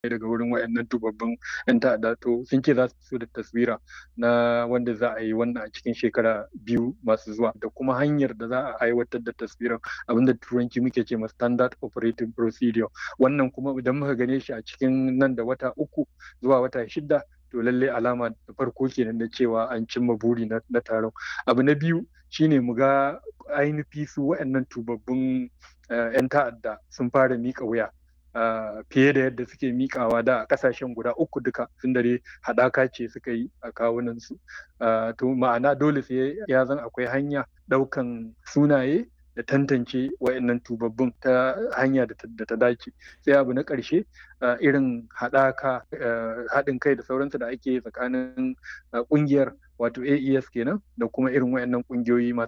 daga wurin wayannan tubabbin 'yan ta'adda to sun ce za su fito da taswira na wanda za a yi wannan a cikin shekara biyu masu zuwa da kuma hanyar da za a aiwatar da taswirar abinda turanci muke ce ma standard operating procedure wannan kuma idan muka gane shi a cikin nan da wata uku zuwa wata shida to lalle alama da farko kenan na cewa an cimma buri na taron abu na biyu shine mu ga ainihi su waɗannan tubabbun 'yan ta'adda sun fara miƙa wuya fiye da yadda suke mikawa da a kasashen guda uku duka sun dare haɗaka ce suka yi a kawunansu to ma'ana dole sai ya zan akwai hanya ɗaukan sunaye da tantance wa'annan tubabbun ta hanya da ta dace sai abu na ƙarshe irin haɗaka haɗin kai da sauransu da ake tsakanin ƙungiyar wato AES kenan da kuma irin wayannan ƙungiyoyi masu